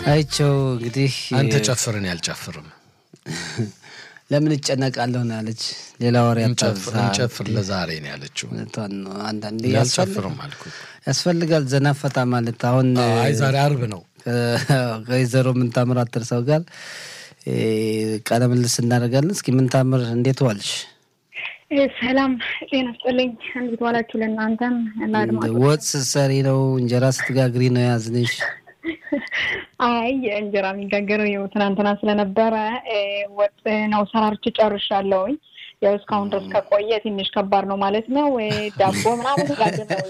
አይቸው እንግዲህ አንተ ጨፍርን ያልጨፍርም ለምን እጨነቃለሁ ነው ያለች። ሌላ ወሬ እንጨፍር ለዛሬ ነው ያለችው። ነው አንዳንዴ ያልጨፍርም አልኩ። ያስፈልጋል ዘና ፈታ ማለት። አሁን አይ ዛሬ አርብ ነው። ከወይዘሮ ምንታምር ሰው ጋር ቃለ ምልልስ እናደርጋለን። እስኪ ምንታምር እንዴት ዋልሽ? ሰላም ጤና ይስጥልኝ። እንዴት ዋላችሁ? ለእናንተም እና ወጥ ስትሰሪ ነው እንጀራ ስትጋግሪ ነው ያዝንሽ? አይ እንጀራ የሚጋገረው ይኸው ትናንትና ስለነበረ ወጥ ነው ሰራርቼ ጨርሻለሁኝ። ያው እስካሁን ድረስ ከቆየ ትንሽ ከባድ ነው ማለት ነው። ዳቦ ምናምን ስላለ ነው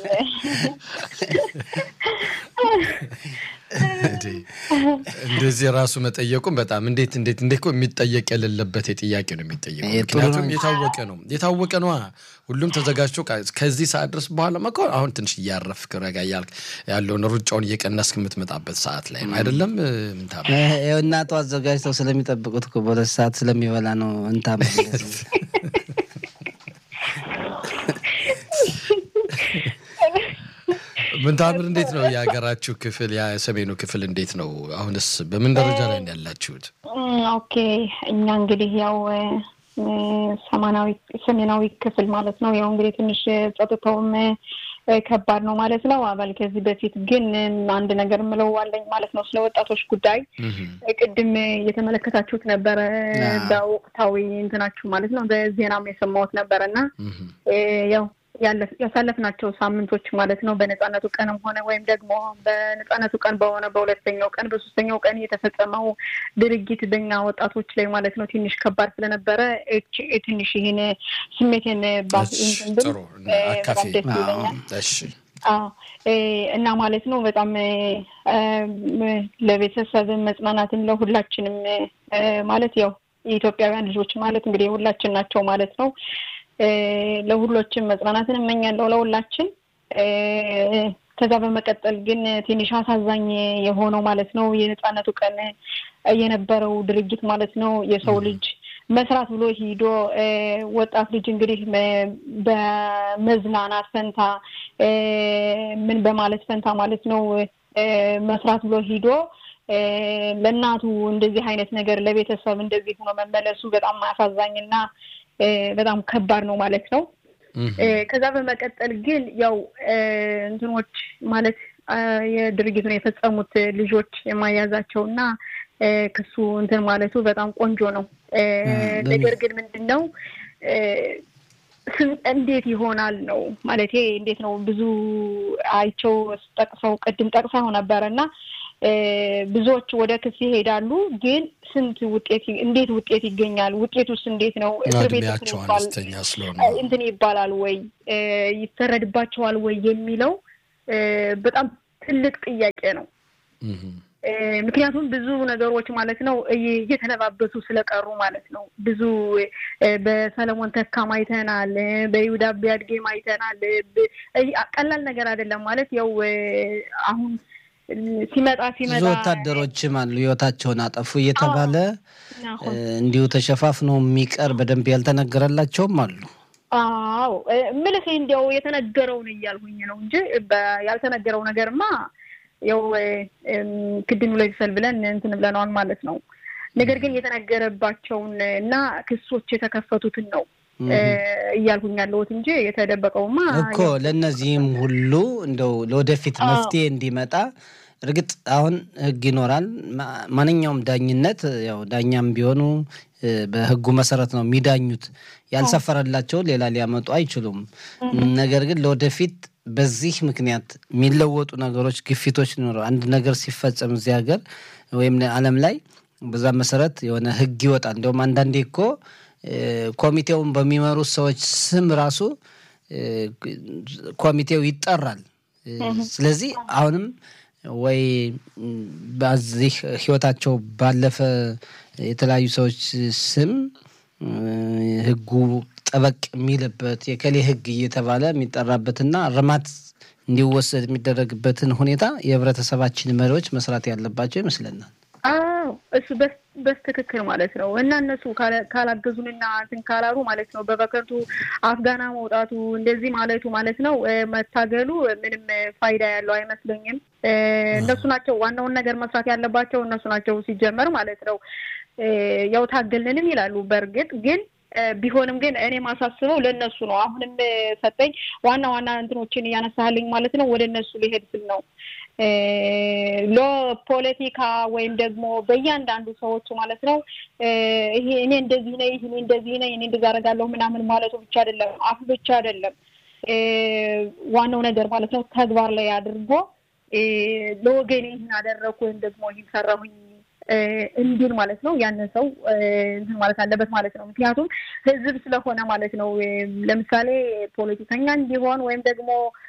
እንደዚህ ራሱ መጠየቁም በጣም እንዴት እንዴት እንዴት እኮ የሚጠየቅ የሌለበት የጥያቄ ነው የሚጠየቁ። ምክንያቱም የታወቀ ነው የታወቀ ነዋ። ሁሉም ተዘጋጅቶ ከዚህ ሰዓት ድረስ በኋላ መኮ አሁን ትንሽ እያረፍክ ረጋ እያልክ ያለውን ሩጫውን እየቀነስክ የምትመጣበት ሰዓት ላይ ነው አይደለም? ምንታ እናቱ አዘጋጅተው ስለሚጠብቁት እኮ በሁለት ሰዓት ስለሚበላ ነው እንታ ምንታምር እንዴት ነው የሀገራችሁ ክፍል የሰሜኑ ክፍል እንዴት ነው? አሁንስ በምን ደረጃ ላይ ያላችሁት? ኦኬ እኛ እንግዲህ ያው ሰማናዊ ሰሜናዊ ክፍል ማለት ነው። ያው እንግዲህ ትንሽ ጸጥታውም ከባድ ነው ማለት ነው። አባል ከዚህ በፊት ግን አንድ ነገር ምለው አለኝ ማለት ነው ስለ ወጣቶች ጉዳይ ቅድም እየተመለከታችሁት ነበረ በወቅታዊ እንትናችሁ ማለት ነው በዜናም የሰማሁት ነበረ እና ያው ያሳለፍናቸው ሳምንቶች ማለት ነው በነጻነቱ ቀንም ሆነ ወይም ደግሞ በነጻነቱ ቀን በሆነ በሁለተኛው ቀን በሶስተኛው ቀን የተፈጸመው ድርጊት በኛ ወጣቶች ላይ ማለት ነው ትንሽ ከባድ ስለነበረ ትንሽ ይህን ስሜቴን ደስ ይለኛል እና ማለት ነው በጣም ለቤተሰብ መጽናናትን ለሁላችንም ማለት ያው የኢትዮጵያውያን ልጆች ማለት እንግዲህ የሁላችን ናቸው ማለት ነው። ለሁሎችም መጽናናትን እመኛለሁ ለሁላችን። ከዛ በመቀጠል ግን ትንሽ አሳዛኝ የሆነው ማለት ነው የነጻነቱ ቀን የነበረው ድርጊት ማለት ነው የሰው ልጅ መስራት ብሎ ሂዶ ወጣት ልጅ እንግዲህ በመዝናናት ፈንታ ምን በማለት ፈንታ ማለት ነው መስራት ብሎ ሂዶ ለእናቱ እንደዚህ አይነት ነገር ለቤተሰብ እንደዚህ ሆኖ መመለሱ በጣም አሳዛኝ እና በጣም ከባድ ነው ማለት ነው። ከዛ በመቀጠል ግን ያው እንትኖች ማለት የድርጊቱን የፈጸሙት ልጆች የማያዛቸው እና ክሱ እንትን ማለቱ በጣም ቆንጆ ነው። ነገር ግን ምንድን ነው እንዴት ይሆናል ነው ማለት እንዴት ነው ብዙ አይቸው ጠቅሰው ቅድም ጠቅሰው ነበረ እና ብዙዎች ወደ ክስ ይሄዳሉ። ግን ስንት ውጤት እንዴት ውጤት ይገኛል? ውጤቱስ እንዴት ነው? እስር ቤት እንትን ይባላል ወይ ይፈረድባቸዋል ወይ የሚለው በጣም ትልቅ ጥያቄ ነው። ምክንያቱም ብዙ ነገሮች ማለት ነው እየተለባበሱ ስለቀሩ ማለት ነው። ብዙ በሰለሞን ተካም አይተናል፣ በይሁዳ ቢያድጌም አይተናል። ቀላል ነገር አይደለም ማለት ያው አሁን ሲመጣ ሲመጣ ብዙ ወታደሮችም አሉ ህይወታቸውን አጠፉ እየተባለ እንዲሁ ተሸፋፍኖ የሚቀር በደንብ ያልተነገረላቸውም አሉ። አዎ ምልህ እንዲያው የተነገረውን እያልሁኝ ነው እንጂ ያልተነገረው ነገርማ ያው ክድኑ ላይ ይሰል ብለን እንትን ብለነዋል ማለት ነው። ነገር ግን የተነገረባቸውን እና ክሶች የተከፈቱትን ነው እያልኩኝ ያለሁት እንጂ የተደበቀውማ እኮ ለእነዚህም ሁሉ እንደው ለወደፊት መፍትሄ እንዲመጣ እርግጥ አሁን ህግ ይኖራል። ማንኛውም ዳኝነት ያው ዳኛም ቢሆኑ በህጉ መሰረት ነው የሚዳኙት። ያልሰፈረላቸውን ሌላ ሊያመጡ አይችሉም። ነገር ግን ለወደፊት በዚህ ምክንያት የሚለወጡ ነገሮች፣ ግፊቶች ሊኖረው አንድ ነገር ሲፈጸም እዚህ ሀገር ወይም ዓለም ላይ በዛ መሰረት የሆነ ህግ ይወጣል። እንዲሁም አንዳንዴ እኮ ኮሚቴውን በሚመሩት ሰዎች ስም ራሱ ኮሚቴው ይጠራል። ስለዚህ አሁንም ወይ በዚህ ህይወታቸው ባለፈ የተለያዩ ሰዎች ስም ህጉ ጠበቅ የሚልበት የከሌ ህግ እየተባለ የሚጠራበትና እርማት እንዲወሰድ የሚደረግበትን ሁኔታ የህብረተሰባችን መሪዎች መስራት ያለባቸው ይመስለናል። አዎ እሱ በስትክክል ማለት ነው እና እነሱ ካላገዙንና እንትን ካላሉ ማለት ነው በበከቱ አፍጋና መውጣቱ እንደዚህ ማለቱ ማለት ነው መታገሉ ምንም ፋይዳ ያለው አይመስለኝም። እነሱ ናቸው ዋናውን ነገር መስራት ያለባቸው እነሱ ናቸው ሲጀመር ማለት ነው። ያው ታገልንም ይላሉ። በእርግጥ ግን ቢሆንም ግን እኔ ማሳስበው ለእነሱ ነው። አሁንም ሰጠኝ ዋና ዋና እንትኖችን እያነሳልኝ ማለት ነው ወደ እነሱ ሊሄድ ስል ነው ለፖለቲካ ወይም ደግሞ በእያንዳንዱ ሰዎቹ ማለት ነው ይሄ እኔ እንደዚህ ነኝ፣ እኔ እንደዚህ ነኝ፣ እኔ እንደዚህ አደርጋለሁ ምናምን ማለቱ ብቻ አይደለም፣ አፍ ብቻ አይደለም። ዋናው ነገር ማለት ነው ተግባር ላይ አድርጎ ለወገኔ ይህን አደረግኩ ወይም ደግሞ ይህን ሰራሁኝ እንዲል ማለት ነው። ያንን ሰው እንትን ማለት አለበት ማለት ነው። ምክንያቱም ህዝብ ስለሆነ ማለት ነው። ለምሳሌ ፖለቲከኛ እንዲሆን ወይም ደግሞ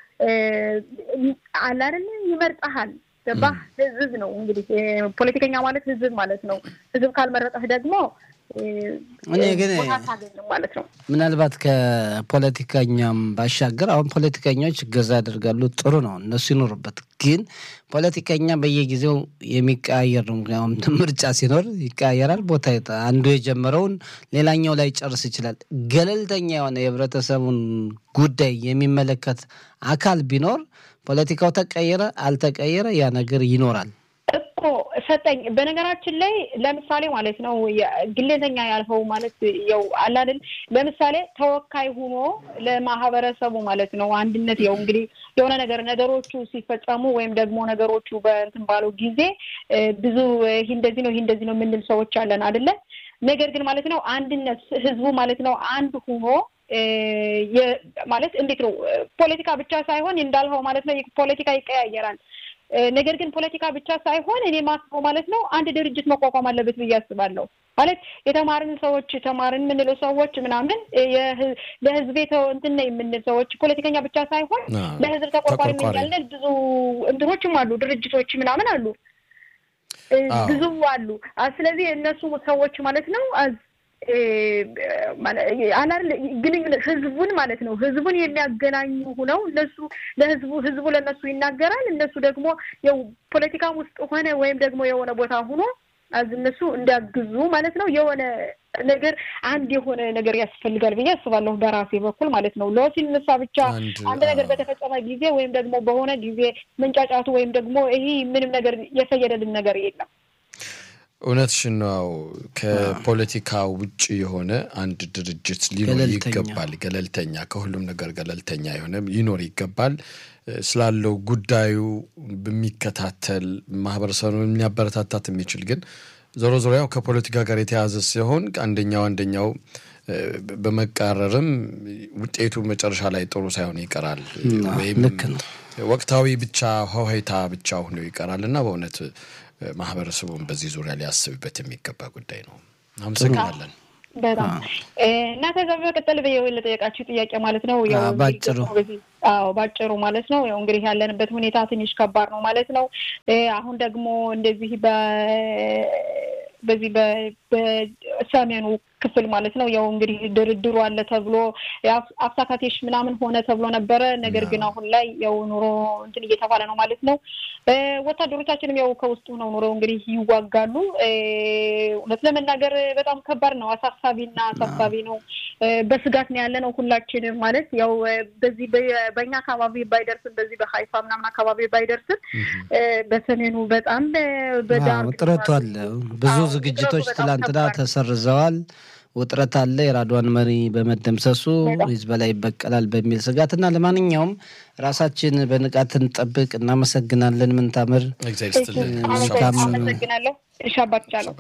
አለ አይደለ ይመርጠሃል። ገባህ? ህዝብ ነው እንግዲህ ፖለቲከኛ ማለት ህዝብ ማለት ነው። ህዝብ ካልመረጠህ ደግሞ እኔ ግን ማለት ነው። ምናልባት ከፖለቲከኛም ባሻገር አሁን ፖለቲከኞች እገዛ ያደርጋሉ፣ ጥሩ ነው፣ እነሱ ይኖሩበት። ግን ፖለቲከኛ በየጊዜው የሚቀያየር ነው። ምክንያቱም ምርጫ ሲኖር ይቀያየራል። ቦታ አንዱ የጀመረውን ሌላኛው ላይ ጨርስ ይችላል። ገለልተኛ የሆነ የህብረተሰቡን ጉዳይ የሚመለከት አካል ቢኖር ፖለቲካው ተቀየረ አልተቀየረ ያ ነገር ይኖራል። እኮ ሰጠኝ። በነገራችን ላይ ለምሳሌ ማለት ነው ግለተኛ ያልፈው ማለት ያው አላድል ለምሳሌ ተወካይ ሆኖ ለማህበረሰቡ ማለት ነው አንድነት ያው እንግዲህ የሆነ ነገር ነገሮቹ ሲፈጸሙ ወይም ደግሞ ነገሮቹ በእንትን ባለው ጊዜ ብዙ ይህ እንደዚህ ነው ይህ እንደዚህ ነው የምንል ሰዎች አለን አይደለ? ነገር ግን ማለት ነው አንድነት ህዝቡ ማለት ነው አንድ ሆኖ ማለት እንዴት ነው ፖለቲካ ብቻ ሳይሆን እንዳልኸው ማለት ነው ፖለቲካ ይቀያየራል። ነገር ግን ፖለቲካ ብቻ ሳይሆን እኔ ማስበው ማለት ነው አንድ ድርጅት መቋቋም አለበት ብዬ አስባለሁ። ማለት የተማርን ሰዎች ተማርን የምንለው ሰዎች ምናምን ለህዝቤ እንትን ነው የምንል ሰዎች ፖለቲከኛ ብቻ ሳይሆን ለህዝብ ተቆርቋሪ ያለን ብዙ እንትኖችም አሉ፣ ድርጅቶች ምናምን አሉ፣ ብዙ አሉ። ስለዚህ እነሱ ሰዎች ማለት ነው አላል ግንኙነት ህዝቡን ማለት ነው ህዝቡን የሚያገናኙ ሁነው እነሱ ለህዝቡ ህዝቡ ለእነሱ ይናገራል። እነሱ ደግሞ ያው ፖለቲካም ውስጥ ሆነ ወይም ደግሞ የሆነ ቦታ ሁኖ አዝ እነሱ እንዲያግዙ ማለት ነው የሆነ ነገር አንድ የሆነ ነገር ያስፈልጋል ብዬ አስባለሁ። በራሴ በኩል ማለት ነው ሎ ሲነሳ ብቻ አንድ ነገር በተፈጸመ ጊዜ ወይም ደግሞ በሆነ ጊዜ መንጫጫቱ ወይም ደግሞ ይሄ ምንም ነገር የፈየደልን ነገር የለም። እውነትሽን ነው። ከፖለቲካ ውጭ የሆነ አንድ ድርጅት ሊኖር ይገባል። ገለልተኛ ከሁሉም ነገር ገለልተኛ የሆነ ሊኖር ይገባል። ስላለው ጉዳዩ በሚከታተል ማህበረሰቡን የሚያበረታታት የሚችል ግን ዞሮ ዞሮ ያው ከፖለቲካ ጋር የተያዘ ሲሆን አንደኛው አንደኛው በመቃረርም ውጤቱ መጨረሻ ላይ ጥሩ ሳይሆን ይቀራል ወይም ወቅታዊ ብቻ ሆሄታ ብቻ ሆኖ ይቀራል እና በእውነት ማህበረሰቡን በዚህ ዙሪያ ሊያስብበት የሚገባ ጉዳይ ነው። አመሰግናለን። በጣም እና ከዛ በመቀጠል ለጠየቃችሁ ጥያቄ ማለት ነው ያው ባጭሩ አዎ ባጭሩ ማለት ነው ያው እንግዲህ ያለንበት ሁኔታ ትንሽ ከባድ ነው ማለት ነው። አሁን ደግሞ እንደዚህ በ በዚህ በሰሜኑ ክፍል ማለት ነው ያው እንግዲህ ድርድሩ አለ ተብሎ አፍሳካቴሽ ምናምን ሆነ ተብሎ ነበረ። ነገር ግን አሁን ላይ ያው ኑሮ እንትን እየተባለ ነው ማለት ነው። ወታደሮቻችንም ያው ከውስጡ ነው ኑሮ እንግዲህ ይዋጋሉ። እውነት ለመናገር በጣም ከባድ ነው፣ አሳሳቢና አሳሳቢ ነው። በስጋት ነው ያለ ነው ሁላችንም ማለት ያው በዚህ በእኛ አካባቢ ባይደርስም በዚህ በሀይፋ ምናምን አካባቢ ባይደርስም በሰሜኑ በጣም በዳር ውጥረቱ አለ። ብዙ ዝግጅቶች ትላንትና ተሰርዘዋል። ውጥረት አለ። የራድዋን መሪ በመደምሰሱ ሂዝቦላ ይበቀላል በሚል ስጋት እና ለማንኛውም ራሳችን በንቃት እንጠብቅ። እናመሰግናለን። ምንታምር አመሰግናለሁ። ሻባቻለሁ።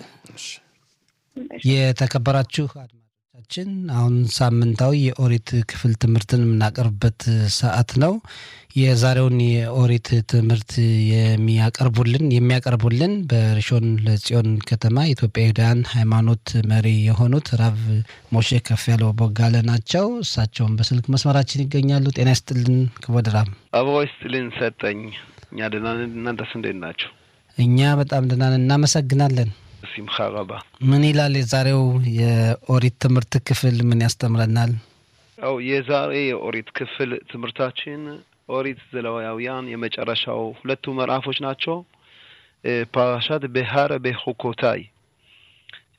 የተከበራችሁ አድማጮቻችን አሁን ሳምንታዊ የኦሪት ክፍል ትምህርትን የምናቀርብበት ሰዓት ነው። የዛሬውን የኦሪት ትምህርት የሚያቀርቡልን የሚያቀርቡልን በሪሾን ለጽዮን ከተማ ኢትዮጵያውያን ሃይማኖት መሪ የሆኑት ራቭ ሞሼ ከፍ ያለው ቦጋለ ናቸው። እሳቸውን በስልክ መስመራችን ይገኛሉ። ጤና ይስጥልን ክቡር ራብ። አበባ ይስጥልን ሰጠኝ። እኛ ደህና ነን። እናንተስ እንዴት ናቸው? እኛ በጣም ደህና ነን። እናመሰግናለን። ሲምካ ረባ ምን ይላል የዛሬው የኦሪት ትምህርት ክፍል ምን ያስተምረናል? ያው የዛሬ የኦሪት ክፍል ትምህርታችን ኦሪት ዘሌዋውያን የመጨረሻው ሁለቱ ምዕራፎች ናቸው። ፓራሻት ቤሃረ ቤሁኮታይ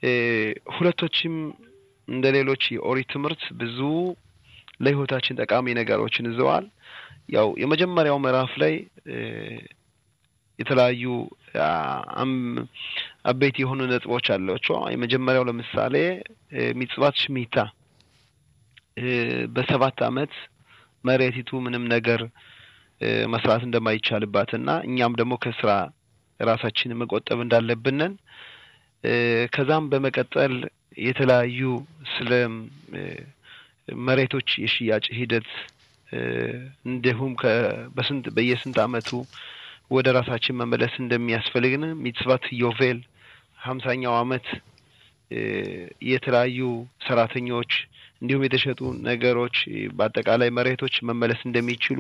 ሁለቶችም እንደ ሌሎች የኦሪት ትምህርት ብዙ ለሕይወታችን ጠቃሚ ነገሮችን ይዘዋል። ያው የመጀመሪያው ምዕራፍ ላይ የተለያዩ አበይት የሆኑ ነጥቦች አሏቸው። የመጀመሪያው ለምሳሌ ሚጽባት ሽሚታ በሰባት ዓመት መሬቲቱ ምንም ነገር መስራት እንደማይቻልባትና እኛም ደግሞ ከስራ ራሳችንን መቆጠብ እንዳለብንን ከዛም በመቀጠል የተለያዩ ስለ መሬቶች የሽያጭ ሂደት እንዲሁም በስንት በየስንት ዓመቱ ወደ ራሳችን መመለስ እንደሚያስፈልግን ሚጽባት ዮቬል ሀምሳኛው ዓመት የተለያዩ ሰራተኞች እንዲሁም የተሸጡ ነገሮች በአጠቃላይ መሬቶች መመለስ እንደሚችሉ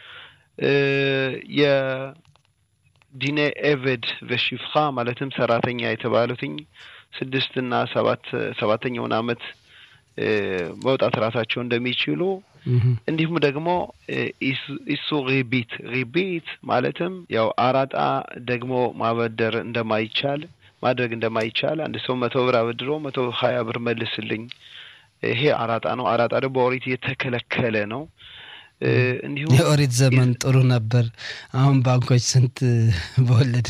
የዲኔ ኤቬድ ቨሺፍኻ ማለትም ሰራተኛ የተባሉትኝ ስድስት እና ሰባት ሰባተኛውን ዓመት መውጣት ራሳቸው እንደሚችሉ እንዲሁም ደግሞ ኢሱ ሪቢት ሪቢት ማለትም ያው አራጣ ደግሞ ማበደር እንደማይቻል ማድረግ እንደማይቻል አንድ ሰው መቶ ብር አበድሮ መቶ ሀያ ብር መልስልኝ፣ ይሄ አራጣ ነው። አራጣ ደግሞ በኦሪት የተከለከለ ነው። እንዲሁም የኦሪት ዘመን ጥሩ ነበር። አሁን ባንኮች ስንት በወለድ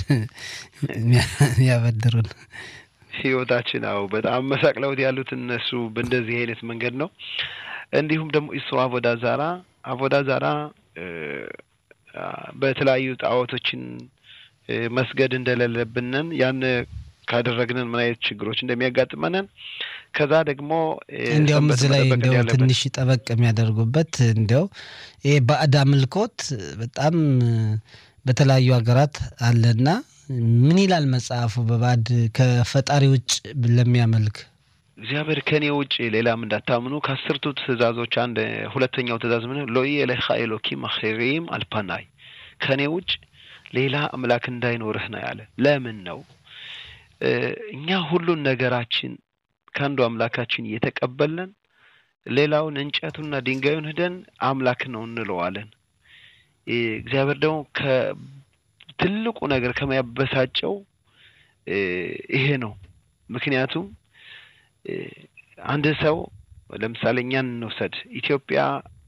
ያበድሩን ህይወታችን አው በጣም መሳቅለውት ያሉት እነሱ በእንደዚህ አይነት መንገድ ነው። እንዲሁም ደግሞ ኢሶ አቮዳ ዛራ አቮዳ ዛራ በተለያዩ ጣዖቶችን መስገድ እንደሌለብንን ያን ካደረግንን ምን አይነት ችግሮች እንደሚያጋጥመንን ከዛ ደግሞ እንዲያውም እዚህ ላይ እንዲያው ትንሽ ጠበቅ የሚያደርጉበት እንዲያው ይሄ ባዕድ አምልኮት በጣም በተለያዩ ሀገራት አለና ምን ይላል መጽሐፉ? በባዕድ ከፈጣሪ ውጭ ለሚያመልክ እግዚአብሔር ከኔ ውጭ ሌላም እንዳታምኑ ከአስርቱ ትእዛዞች አንድ ሁለተኛው ትእዛዝ ምን ሎኢ ኤሌኻ ኤሎኪም አኼሪም አልፓናይ ከኔ ውጭ ሌላ አምላክ እንዳይኖርህ ነው ያለ። ለምን ነው እኛ ሁሉን ነገራችን ከአንዱ አምላካችን እየተቀበልን ሌላውን እንጨቱና ድንጋዩን ሂደን አምላክ ነው እንለዋለን። እግዚአብሔር ደግሞ ከትልቁ ነገር ከሚያበሳጨው ይሄ ነው። ምክንያቱም አንድ ሰው ለምሳሌ እኛን እንውሰድ። ኢትዮጵያ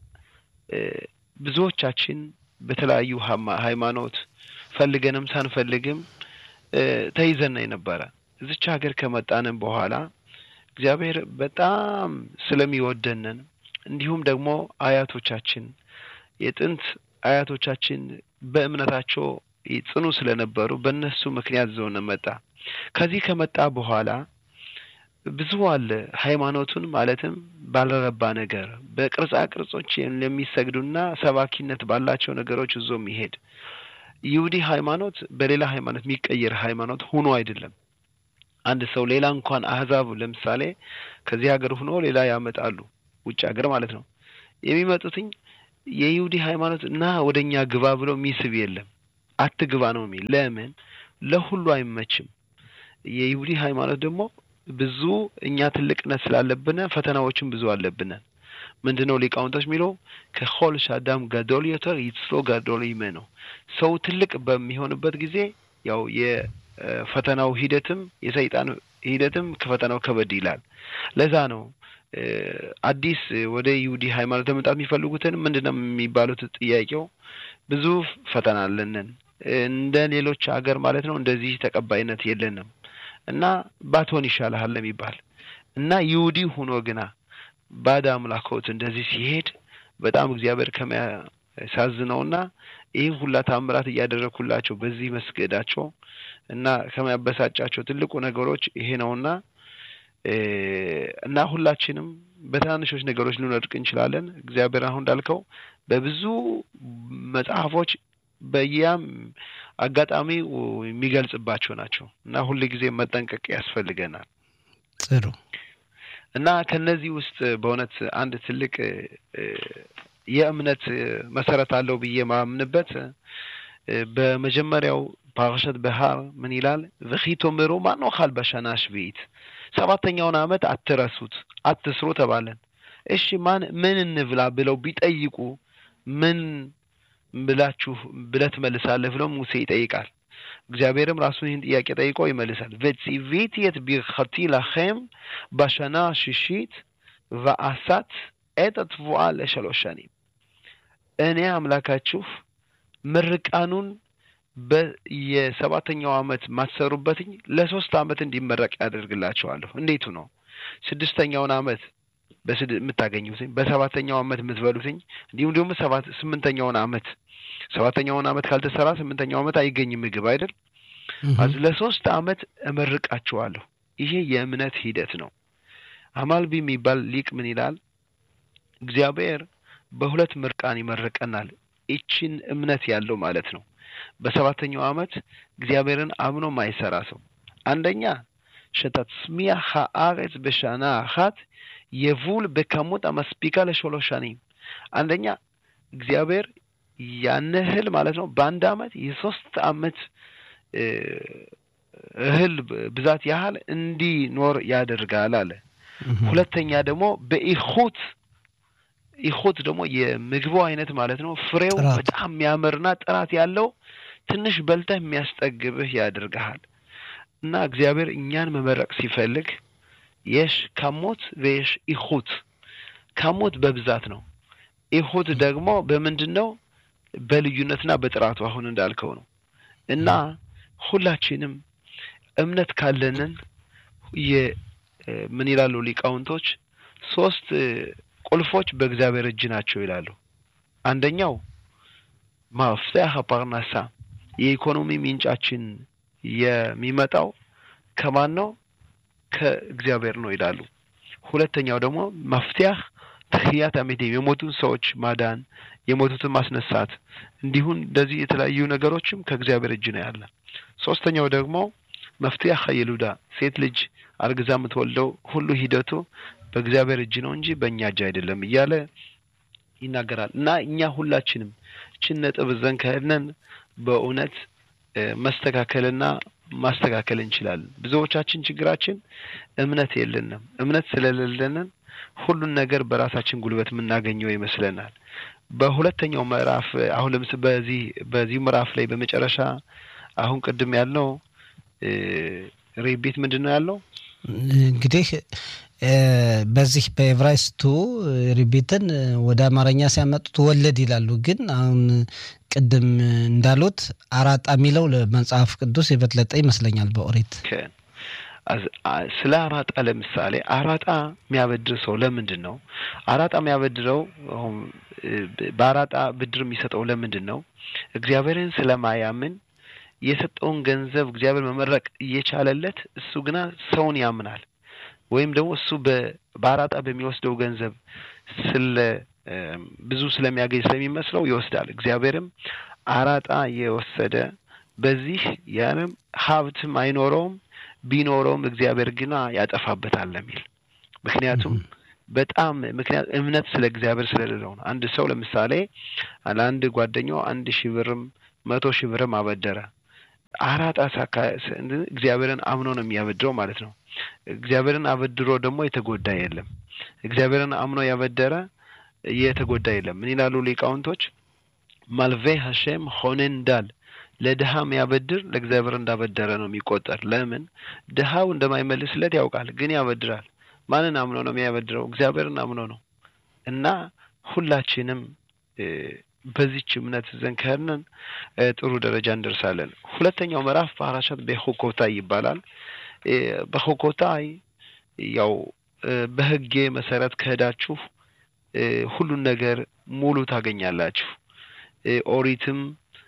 ብዙዎቻችን በተለያዩ ሃይማኖት ፈልገንም ሳንፈልግም ተይዘን የነበረ እዚች ሀገር ከመጣንም በኋላ እግዚአብሔር በጣም ስለሚወደንን እንዲሁም ደግሞ አያቶቻችን የጥንት አያቶቻችን በእምነታቸው ጽኑ ስለነበሩ በእነሱ ምክንያት ዘውን መጣ። ከዚህ ከመጣ በኋላ ብዙ አለ ሃይማኖቱን ማለትም ባልረባ ነገር በቅርጻ ቅርጾች ለሚሰግዱና ሰባኪነት ባላቸው ነገሮች እዞ የሚሄድ ይሁዲ ሃይማኖት በሌላ ሃይማኖት የሚቀየር ሃይማኖት ሆኖ አይደለም። አንድ ሰው ሌላ እንኳን አህዛብ ለምሳሌ ከዚህ ሀገር ሆኖ ሌላ ያመጣሉ፣ ውጭ ሀገር ማለት ነው። የሚመጡትኝ የይሁዲ ሃይማኖት እና ወደ እኛ ግባ ብሎ የሚስብ የለም። አትግባ ነው የሚል። ለምን? ለሁሉ አይመችም። የይሁዲ ሃይማኖት ደግሞ ብዙ እኛ ትልቅነት ስላለብን ፈተናዎችም ብዙ አለብን። ምንድን ነው ሊቃውንቶች የሚለው ከሆል ሻዳም ጋዶል ዮተር ይትስሎ ጋዶል ይመ ነው። ሰው ትልቅ በሚሆንበት ጊዜ ያው የፈተናው ሂደትም የሰይጣን ሂደትም ከፈተናው ከበድ ይላል። ለዛ ነው አዲስ ወደ ይሁዲ ሃይማኖት ለመምጣት የሚፈልጉትን ምንድን ነው የሚባሉት? ጥያቄው ብዙ ፈተና አለንን እንደ ሌሎች ሀገር ማለት ነው። እንደዚህ ተቀባይነት የለንም እና ባትሆን ይሻልሃል የሚባል እና ይሁዲ ሆኖ ግና ባዕድ አምላኮት እንደዚህ ሲሄድ በጣም እግዚአብሔር ከሚያሳዝነውና ይህ ሁላ ታምራት እያደረግኩላቸው በዚህ መስገዳቸው እና ከሚያበሳጫቸው ትልቁ ነገሮች ይሄ ነውና እና ሁላችንም በትናንሾች ነገሮች ልንወድቅ እንችላለን። እግዚአብሔር አሁን እንዳልከው በብዙ መጽሐፎች በያም አጋጣሚ የሚገልጽባቸው ናቸው እና ሁል ጊዜ መጠንቀቅ ያስፈልገናል። ጥሩ እና ከነዚህ ውስጥ በእውነት አንድ ትልቅ የእምነት መሰረት አለው ብዬ ማምንበት በመጀመሪያው ፓርሸት በሃር ምን ይላል? v'chito ምሩ ማኖኻል በሸና ሽቢት ሰባተኛውን ዓመት አትረሱት፣ አትስሩ ተባለን። እሺ ማን ምን እንብላ ብለው ቢጠይቁ ምን ብላችሁ ብለህ ትመልሳለህ ብለው ሙሴ ይጠይቃል። እግዚአብሔርም ራሱን ይህን ጥያቄ ጠይቆ ይመልሳል። ቨציוויתי את ברכתי לכם בשנה השישית ועשת את התבואה לשלוש שנים እኔ አምላካችሁ ምርቃኑን የሰባተኛው ዓመት ማትሰሩበትኝ ለሶስት ዓመት እንዲመረቅ ያደርግላቸዋለሁ። እንዴቱ ነው? ስድስተኛውን ዓመት የምታገኙትኝ በሰባተኛው ዓመት የምትበሉትኝ እንዲሁም ደግሞ ሰባት ስምንተኛውን ዓመት ሰባተኛውን ዓመት ካልተሰራ ስምንተኛው ዓመት አይገኝም ምግብ አይደል? ለሶስት ዓመት እመርቃችኋለሁ። ይሄ የእምነት ሂደት ነው። አማልቢ የሚባል ሊቅ ምን ይላል? እግዚአብሔር በሁለት ምርቃን ይመርቀናል። ይችን እምነት ያለው ማለት ነው። በሰባተኛው ዓመት እግዚአብሔርን አምኖ ማይሰራ ሰው አንደኛ ሸተጽሚያ ሀአሬጽ በሻና አኻት የቡል በከሙት አመስፒካ ለሾሎሽ ሸኒም አንደኛ እግዚአብሔር ያን እህል ማለት ነው በአንድ ዓመት የሶስት ዓመት እህል ብዛት ያህል እንዲኖር ያደርጋል አለ። ሁለተኛ ደግሞ በኢኹት ኢኹት ደግሞ የምግቡ አይነት ማለት ነው ፍሬው በጣም የሚያምርና ጥራት ያለው ትንሽ በልተህ የሚያስጠግብህ ያደርግሃል። እና እግዚአብሔር እኛን መመረቅ ሲፈልግ የሽ ካሞት በየሽ ኢኹት ካሞት በብዛት ነው። ኢኹት ደግሞ በምንድን ነው? በልዩነትና በጥራቱ አሁን እንዳልከው ነው። እና ሁላችንም እምነት ካለንን ምን ይላሉ ሊቃውንቶች? ሶስት ቁልፎች በእግዚአብሔር እጅ ናቸው ይላሉ። አንደኛው ማፍትሐ ፓርናሳ የኢኮኖሚ ምንጫችን የሚመጣው ከማን ነው? ከእግዚአብሔር ነው ይላሉ። ሁለተኛው ደግሞ መፍትያ ትህያት አሜቴም የሞቱን ሰዎች ማዳን፣ የሞቱትን ማስነሳት እንዲሁም እንደዚህ የተለያዩ ነገሮችም ከእግዚአብሔር እጅ ነው ያለ። ሶስተኛው ደግሞ መፍትያ ሀይሉዳ ሴት ልጅ አርግዛ የምትወልደው ሁሉ ሂደቱ በእግዚአብሔር እጅ ነው እንጂ በእኛ እጅ አይደለም እያለ ይናገራል። እና እኛ ሁላችንም እችን ነጥብ ዘን ከሄድን በእውነት መስተካከልና ማስተካከል እንችላለን። ብዙዎቻችን ችግራችን እምነት የለንም። እምነት ስለሌለንን ሁሉን ነገር በራሳችን ጉልበት የምናገኘው ይመስለናል። በሁለተኛው ምዕራፍ አሁን ለምስ በዚህ በዚህ ምዕራፍ ላይ በመጨረሻ አሁን ቅድም ያልነው ሬቤት ምንድን ነው ያለው? እንግዲህ በዚህ በኤቭራይስቱ ሪቤትን ወደ አማርኛ ሲያመጡት ወለድ ይላሉ። ግን አሁን ቅድም እንዳሉት አራጣ የሚለው ለመጽሐፍ ቅዱስ የበለጠ ይመስለኛል በኦሪት ስለ አራጣ ለምሳሌ አራጣ የሚያበድር ሰው ለምንድን ነው አራጣ የሚያበድረው? በአራጣ ብድር የሚሰጠው ለምንድን ነው? እግዚአብሔርን ስለማያምን የሰጠውን ገንዘብ እግዚአብሔር መመረቅ እየቻለለት እሱ ግና ሰውን ያምናል ወይም ደግሞ እሱ በአራጣ በሚወስደው ገንዘብ ስለ ብዙ ስለሚያገኝ ስለሚመስለው ይወስዳል። እግዚአብሔርም አራጣ የወሰደ በዚህ ያንም ሀብትም አይኖረውም፣ ቢኖረውም እግዚአብሔር ግና ያጠፋበታል የሚል ምክንያቱም በጣም ምክንያት እምነት ስለ እግዚአብሔር ስለሌለው ነው። አንድ ሰው ለምሳሌ ለአንድ ጓደኛው አንድ ሺህ ብርም መቶ ሺህ ብርም አበደረ። አራጣ ሳካ እግዚአብሔርን አምኖ ነው የሚያበድረው ማለት ነው። እግዚአብሔርን አበድሮ ደግሞ የተጎዳ የለም። እግዚአብሔርን አምኖ ያበደረ የተጎዳ የለም። ምን ይላሉ ሊቃውንቶች? ማልቬ ሀሸም ሆኔን እንዳል ለድሃ የሚያበድር ለእግዚአብሔር እንዳበደረ ነው የሚቆጠር። ለምን ድሃው እንደማይመልስለት ያውቃል፣ ግን ያበድራል። ማንን አምኖ ነው የሚያበድረው? እግዚአብሔርን አምኖ ነው። እና ሁላችንም በዚች እምነት ዘንድ ከሄድን ጥሩ ደረጃ እንደርሳለን። ሁለተኛው ምዕራፍ ፓራሻት በሆኮታይ ይባላል። በሆኮታይ ያው በሕጌ መሰረት ከሄዳችሁ ሁሉን ነገር ሙሉ ታገኛላችሁ። ኦሪትም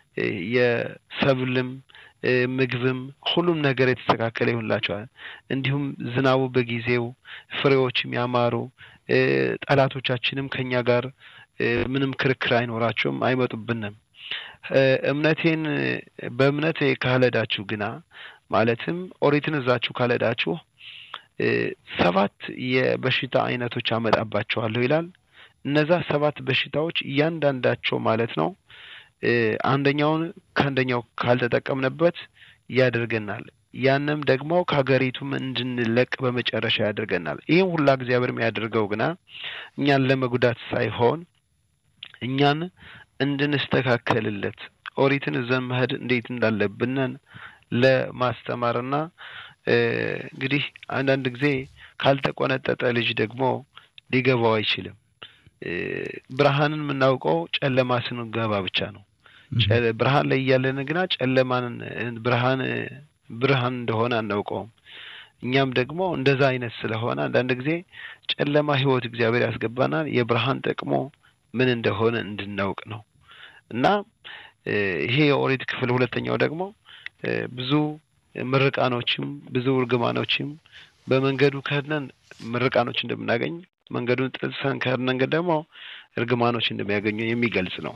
የሰብልም ምግብም ሁሉም ነገር የተስተካከለ ይሆንላቸዋል። እንዲሁም ዝናቡ በጊዜው ፍሬዎችም ያማሩ፣ ጠላቶቻችንም ከኛ ጋር ምንም ክርክር አይኖራቸውም፣ አይመጡብንም። እምነቴን በእምነት ካልሄዳችሁ ግና ማለትም ኦሪትን እዛችሁ ካልሄዳችሁ ሰባት የበሽታ አይነቶች አመጣባቸዋለሁ ይላል። እነዛ ሰባት በሽታዎች እያንዳንዳቸው ማለት ነው አንደኛውን ከአንደኛው ካልተጠቀምንበት ያደርገናል። ያንም ደግሞ ከሀገሪቱም እንድንለቅ በመጨረሻ ያደርገናል። ይህም ሁላ እግዚአብሔር የሚያደርገው ግና እኛን ለመጉዳት ሳይሆን እኛን እንድንስተካከልለት ኦሪትን እዘን መሄድ እንዴት እንዳለብንን ለማስተማርና እንግዲህ አንዳንድ ጊዜ ካልተቆነጠጠ ልጅ ደግሞ ሊገባው አይችልም። ብርሃንን የምናውቀው ጨለማ ስንገባ ብቻ ነው። ብርሃን ላይ እያለን ግና ጨለማን ብርሃን ብርሃን እንደሆነ አናውቀውም። እኛም ደግሞ እንደዛ አይነት ስለሆነ አንዳንድ ጊዜ ጨለማ ህይወት እግዚአብሔር ያስገባናል። የብርሃን ጥቅሞ ምን እንደሆነ እንድናውቅ ነው እና ይሄ የኦሪት ክፍል ሁለተኛው ደግሞ ብዙ ምርቃኖችም ብዙ እርግማኖችም በመንገዱ ከድነን ምርቃኖች እንደምናገኝ መንገዱን ጥሰን ከድነን ደግሞ እርግማኖች እንደሚያገኙ የሚገልጽ ነው።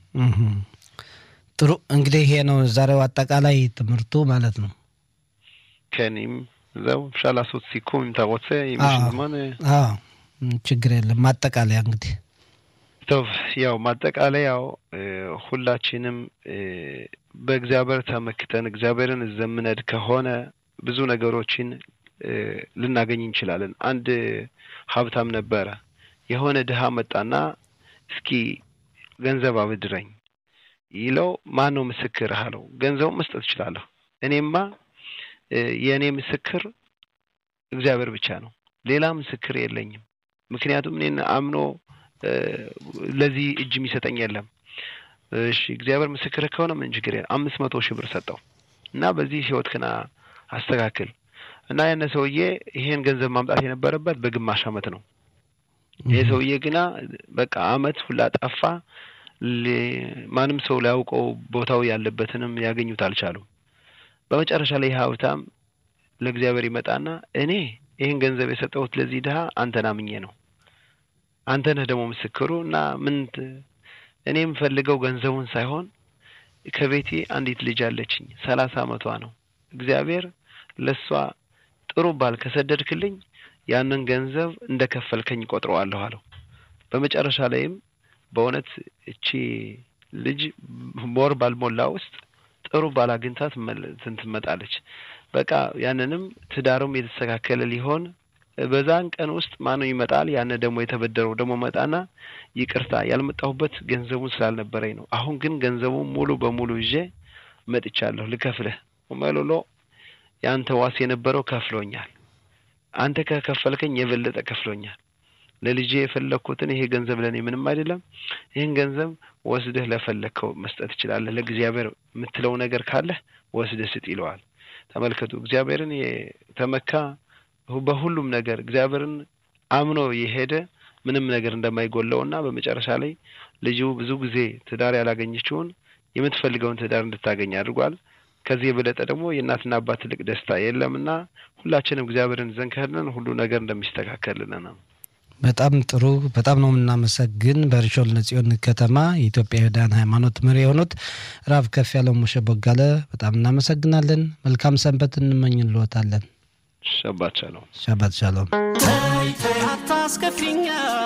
ጥሩ እንግዲህ ይሄ ነው ዛሬው አጠቃላይ ትምህርቱ ማለት ነው። ከኒም ዘው ሻላሶት ሲኩም ታቆሰ ይመሽዝማን ችግር የለም። ማጠቃለያ እንግዲህ ቶብ ያው ማጠቃለያው ሁላችንም በእግዚአብሔር ተመክተን እግዚአብሔርን ዘምነድ ከሆነ ብዙ ነገሮችን ልናገኝ እንችላለን። አንድ ሀብታም ነበረ። የሆነ ድሀ መጣና እስኪ ገንዘብ አብድረኝ ይለው ማን ነው ምስክር አለው። ገንዘቡ መስጠት እችላለሁ። እኔማ የእኔ ምስክር እግዚአብሔር ብቻ ነው፣ ሌላ ምስክር የለኝም። ምክንያቱም እኔን አምኖ ለዚህ እጅ የሚሰጠኝ የለም። እሺ እግዚአብሔር ምስክር ከሆነ ምን ችግር የለም። አምስት መቶ ሺህ ብር ሰጠው እና በዚህ ህይወት ክና አስተካክል እና ያነ ሰውዬ ይሄን ገንዘብ ማምጣት የነበረበት በግማሽ አመት ነው። ይሄ ሰውዬ ግና በቃ አመት ሁላ ጠፋ። ማንም ሰው ሊያውቀው ቦታው ያለበትንም ያገኙት አልቻሉም። በመጨረሻ ላይ ሀብታም ለእግዚአብሔር ይመጣና እኔ ይህን ገንዘብ የሰጠሁት ለዚህ ድሀ አንተን አምኜ ነው። አንተ ነህ ደግሞ ምስክሩ እና ምን እኔ የምፈልገው ገንዘቡን ሳይሆን ከቤቴ አንዲት ልጅ አለችኝ፣ ሰላሳ አመቷ ነው። እግዚአብሔር ለእሷ ጥሩ ባል ከሰደድክልኝ ያንን ገንዘብ እንደ ከፈልከኝ ቆጥረዋለሁ አለው። በመጨረሻ ላይም በእውነት እቺ ልጅ ወር ባልሞላ ውስጥ ጥሩ ባል አግኝታ ትመጣለች። በቃ ያንንም ትዳሩም የተስተካከለ ሊሆን በዛን ቀን ውስጥ ማነው ይመጣል። ያን ደግሞ የተበደረው ደግሞ መጣና ይቅርታ ያልመጣሁበት ገንዘቡን ስላልነበረኝ ነው። አሁን ግን ገንዘቡን ሙሉ በሙሉ ይዤ መጥቻለሁ ልከፍልህ። መሎሎ የአንተ ዋስ የነበረው ከፍሎኛል። አንተ ከከፈልከኝ የበለጠ ከፍሎኛል። ለልጄ የፈለግኩትን ይሄ ገንዘብ ለእኔ ምንም አይደለም። ይህን ገንዘብ ወስደህ ለፈለግከው መስጠት ትችላለህ። ለእግዚአብሔር የምትለው ነገር ካለህ ወስደህ ስጥ ይለዋል። ተመልከቱ፣ እግዚአብሔርን የተመካ በሁሉም ነገር እግዚአብሔርን አምኖ የሄደ ምንም ነገር እንደማይጎለው እና በመጨረሻ ላይ ልጁ ብዙ ጊዜ ትዳር ያላገኘችውን የምትፈልገውን ትዳር እንድታገኝ አድርጓል። ከዚህ የበለጠ ደግሞ የእናትና አባት ትልቅ ደስታ የለምና ሁላችንም እግዚአብሔርን ዘንድ ከሄድን ሁሉ ነገር እንደሚስተካከልልን ነው። በጣም ጥሩ። በጣም ነው የምናመሰግን። በርሾል ለጽዮን ከተማ የኢትዮጵያ ይሁዳን ሃይማኖት መሪ የሆኑት ራብ ከፍ ያለው ሞሸ ቦጋለ በጣም እናመሰግናለን። መልካም ሰንበት እንመኝልዎታለን። ሸባት ሻሎም። ሻባት ሻሎም። ተይ ተይ አታስከፊኝ፣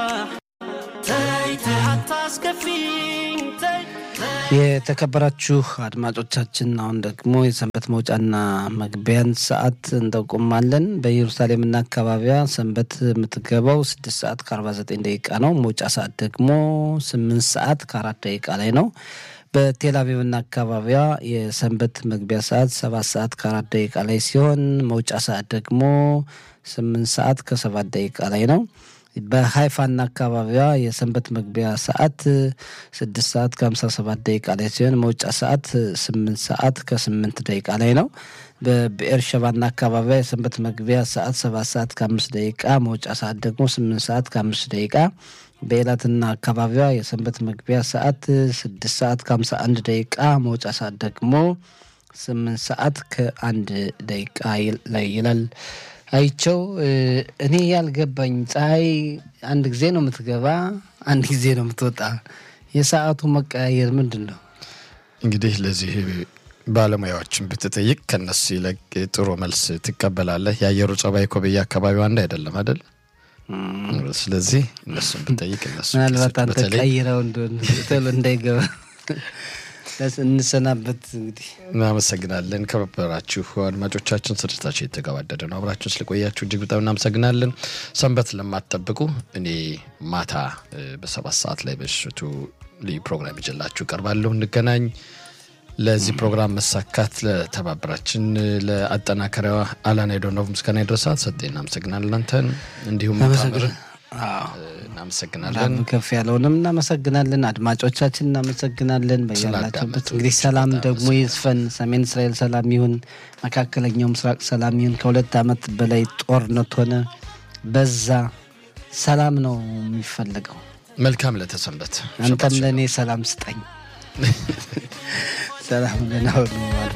ተይ ተይ አታስከፊኝ፣ ተይ የተከበራችሁ አድማጮቻችን አሁን ደግሞ የሰንበት መውጫና መግቢያን ሰዓት እንጠቁማለን። በኢየሩሳሌምና አካባቢዋ ሰንበት የምትገባው ስድስት ሰዓት ከአርባ ዘጠኝ ደቂቃ ነው። መውጫ ሰዓት ደግሞ ስምንት ሰዓት ከአራት ደቂቃ ላይ ነው። በቴል አቪቭና አካባቢዋ የሰንበት መግቢያ ሰዓት ሰባት ሰዓት ከአራት ደቂቃ ላይ ሲሆን መውጫ ሰዓት ደግሞ ስምንት ሰዓት ከሰባት ደቂቃ ላይ ነው። በሀይፋና አካባቢዋ የሰንበት መግቢያ ሰዓት ስድስት ሰዓት ከሀምሳ ሰባት ደቂቃ ላይ ሲሆን መውጫ ሰዓት ስምንት ሰዓት ከስምንት ደቂቃ ላይ ነው። በብኤር ሸባና አካባቢዋ የሰንበት መግቢያ ሰዓት ሰባት ሰዓት ከአምስት ደቂቃ መውጫ ሰዓት ደግሞ ስምንት ሰዓት ከአምስት ደቂቃ በኤላትና አካባቢዋ የሰንበት መግቢያ ሰዓት ስድስት ሰዓት ከሀምሳ አንድ ደቂቃ መውጫ ሰዓት ደግሞ ስምንት ሰዓት ከአንድ ደቂቃ ላይ ይላል። አይቸው እኔ ያልገባኝ ፀሐይ አንድ ጊዜ ነው የምትገባ፣ አንድ ጊዜ ነው የምትወጣ። የሰዓቱ መቀያየር ምንድን ነው? እንግዲህ ለዚህ ባለሙያዎችን ብትጠይቅ ከነሱ ይልቅ ጥሩ መልስ ትቀበላለህ። የአየሩ ጸባይ እኮ በየአካባቢው አንድ አይደለም አይደል? ስለዚህ እነሱን ብጠይቅ እነሱ ምናልባት አንተ በተለይ ቀይረው እንደሆነ ቶሎ እንዳይገባ እንሰናበት እንግዲህ እናመሰግናለን። ከበራችሁ አድማጮቻችን ስርጭታችን የተገባደደ ነው። አብራችሁን ስለቆያችሁ እጅግ በጣም እናመሰግናለን። ሰንበት ለማትጠብቁ እኔ ማታ እ፣ በሰባት ሰዓት ላይ በሽቱ ልዩ ፕሮግራም ይዤላችሁ ቀርባለሁ። እንገናኝ። ለዚህ ፕሮግራም መሳካት ለተባበራችን ለአጠናከሪያዋ አላና ዶኖቭ ምስጋና ይድረሳት። ሰጤ እናመሰግናለን። አንተን እንዲሁም ታምር እናመሰግናለን። ከፍ ያለውንም እናመሰግናለን። አድማጮቻችን እናመሰግናለን። በያላችሁበት እንግዲህ ሰላም ደግሞ ይስፈን። ሰሜን እስራኤል ሰላም ይሁን፣ መካከለኛው ምስራቅ ሰላም ይሁን። ከሁለት ዓመት በላይ ጦርነት ሆነ በዛ ሰላም ነው የሚፈለገው። መልካም ለተሰንበት አንተም ለእኔ ሰላም ስጠኝ። ሰላም ለናሁን